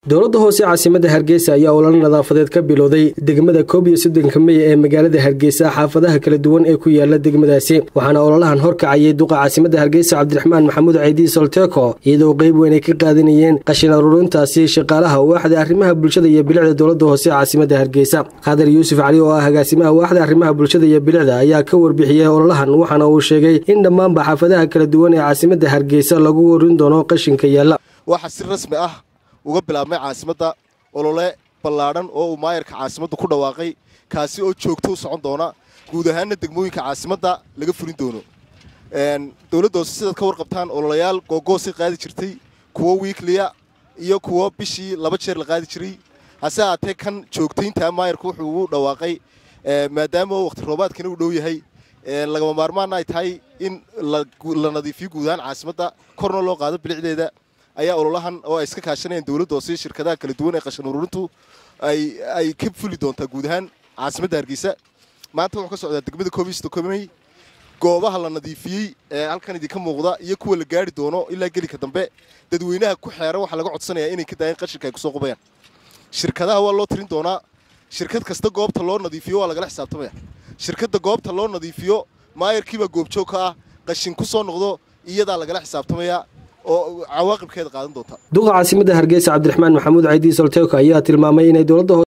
dowladda hoose caasimadda hargeysa ayaa ololo nadaafadeed ka bilowday degmada koob iyo soddonka mey ee magaalada hargeysa xaafadaha kala duwan ee ku yaala degmadaasi waxaana ololahan horkacayay duqa caasimadda hargeysa cabdiraxmaan maxamuud ceydi solteko iyadoo qeyb weyn ay ka qaadanayeen qashin aruurintaasi shaqaalaha waaxda arrimaha bulshada iyo bilicda dowladda hoose caasimadda hargeysa qadar yuusuf cali oo ah agaasimaha waaxda arrimaha bulshada iyo bilicda ayaa ka warbixiyey ololahan waxaana uu sheegay in dhammaanba xaafadaha kala duwan ee caasimadda hargeysa lagu warin doono qashinka yaalla waxaa si rasmi ah uga bilaabmay caasimadda olole ballaadhan oo uu maayarka caasimaddu ku dhawaaqay kaasi oo joogto u socon doona guud ahaanna degmooyinka caasimadda laga fulin doono dowladda hoose sidaad ka warqabtaan ololayaal googoosay qaadi jirtay kuwo wiikliya iyo kuwo bishii laba jeer la qaadi jiray hase haatee kan joogtayntaa maayarku wuxuu ugu dhawaaqay maadaama waqti roobaadkana uu dhow yahay lagama maarmaana ay tahay in la nadiifiyo guud ahaan caasimadda korna loo qaado bilicdeeda ayaa ololahan oo ay iska kaashanayaan dowladda hoose shirkadaha kala duwan ee qashin ururintu ay ka fuli doontaa guud ahaan caasimadda hargeysa maanta wuxuu ka socdaa degmada koobistocomey goobaha la nadiifiyey ee halkan idinka muuqda iyo kuwa la gaari doono ilaa gelika dambe dadweynaha ku xeera waxaa laga codsanayaa inay ka daayeen qashinka ay kusoo qubayaan shirkadaha waa loo tirin doonaa shirkad kasta goobta loo nadiifiyo waa lagala xisaabtamaya shirkadda goobta loo nadiifiyo maayarkiibaa goobjoog ka ah qashin ku soo noqdo iyadaa lagala xisaabtamaya oo cawaaqibkeeda qaadan doonta duqa caasimadda hargeysa cabdiraxmaan maxamuud ceydi solteko ayaa tilmaamay inay dowladda